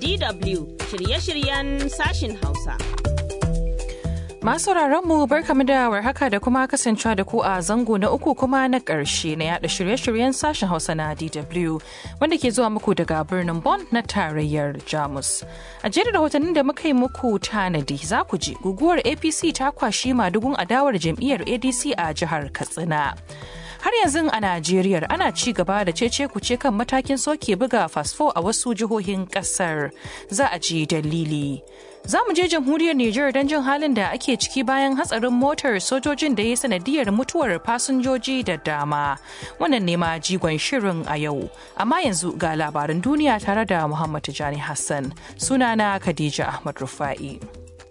DW shirye-shiryen sashin Hausa. Masu mu barkamu da warhaka da kuma kasancewa da ku a zango na uku kuma na ƙarshe na yada shirye-shiryen sashen Hausa na DW wanda ke zuwa muku daga birnin Bonn na tarayyar Jamus. A jerin rahotannin da muka yi muku tanadi za ku ji guguwar APC ta kwashi madugun adawar jam'iyyar ADC a jihar Katsina. har yanzu a Najeriya ana ci gaba da cece kuce kan matakin soke buga fasfo a wasu jihohin kasar za a ji dalili. Za mu je jamhuriyar Nijar don jin halin da ake ciki bayan hatsarin motar sojojin da ya sanadiyar mutuwar fasinjoji da dama. Wannan ne ma jigon shirin a yau. Amma yanzu ga labaran duniya tare da Muhammad Tijani Hassan. Sunana Khadija Ahmad Rufa'i.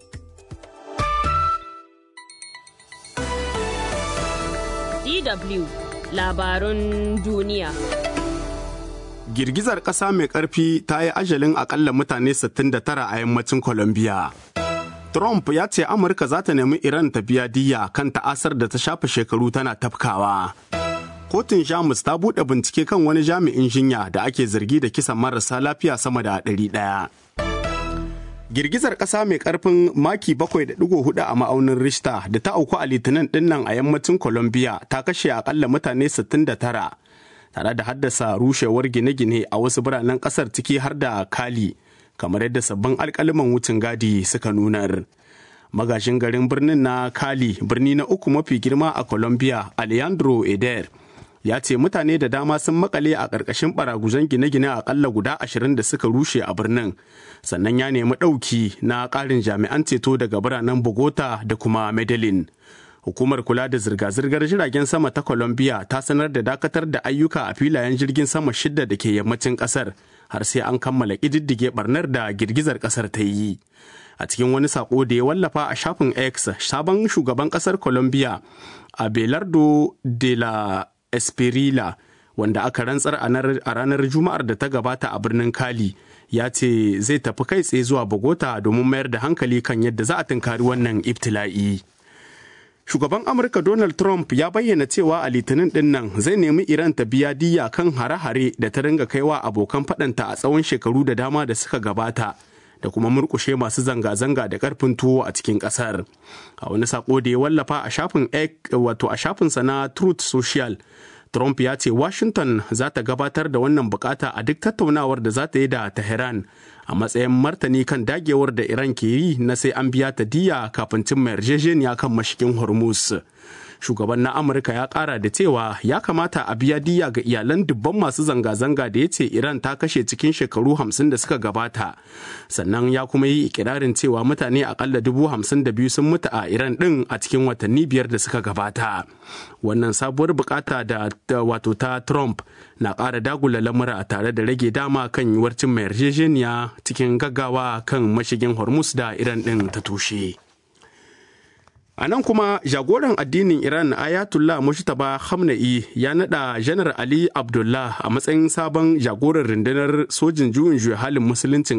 DW labarun duniya. Girgizar ƙasa mai ƙarfi ta yi ajalin akalla mutane 69 a yammacin Colombia. Trump ya ce Amurka za ta nemi Iran ta biya diya kan ta'asar da ta shafe shekaru tana tafkawa. Kotun Jamus ta buɗe bincike kan wani jami'in jinya da ake zargi da kisan marasa lafiya sama da ɗari ɗaya. Girgizar ƙasa mai ƙarfin maki 7.4 a ma'aunin Richter da ta auku a litinin dinnan a yammacin Colombia ta kashe akalla mutane 69 tare da haddasa rushewar gine-gine a wasu biranen ƙasar ciki har da Kali kamar yadda sabbin alƙaliman wucin gadi suka nunar. Magashin garin birnin na Kali birni na uku mafi girma a Colombia Alejandro Eder ya ce mutane da dama sun makale a ƙarƙashin baraguzan gine-gine akalla guda ashirin da suka rushe a birnin sannan ya nemi ɗauki na ƙarin jami'an ceto daga biranen bogota da kuma medellin hukumar kula da zirga-zirgar jiragen sama ta colombia ta sanar da dakatar da ayyuka a filayen jirgin sama shidda da ke yammacin ƙasar har sai an kammala ƙididdige barnar da girgizar ƙasar ta yi a cikin wani sako da ya wallafa a shafin x sabon shugaban ƙasar colombia abelardo de la Esperila wanda aka rantsar a ranar Juma'ar da ta gabata a birnin Kali ya ce zai tafi kai tsaye zuwa Bogota domin mayar da hankali kan yadda za a tunkari wannan ibtila'i. Shugaban Amurka Donald Trump ya bayyana cewa a litinin din nan zai nemi Iran ta biya diya kan hare-hare da ta ringa kaiwa abokan faɗanta a tsawon shekaru da dama da suka gabata. da kuma murkushe masu zanga-zanga da karfin tuwo a cikin kasar a wani sako da ya wallafa a shafin wato a shafinsa na truth social trump ya ce washington za ta gabatar da wannan bukata a duk tattaunawar da za ta yi da tehran a matsayin martani kan dagewar da iran ke yi na sai an biya ta diya kafin cimma yarjejeniya kan mashigin hormuz shugaban na amurka ya kara da cewa ya kamata a biya diya ga iyalan dubban masu zanga-zanga da ya ce iran ta kashe cikin shekaru hamsin da suka gabata sannan ya kuma yi ikirarin cewa mutane akalla dubu hamsin da biyu sun mutu a iran din a cikin watanni biyar da suka gabata wannan sabuwar bukata da wato ta trump na ƙara dagula lamura tare da rage dama kan yiwuwar cimma yarjejeniya cikin gaggawa kan mashigin hormuz da iran din ta tushe. A nan kuma jagoran addinin Iran Ayatollah Mushtaba Khamenei ya nada Janar Ali Abdullah a matsayin sabon jagoran rundunar sojin juyin juya halin musuluncin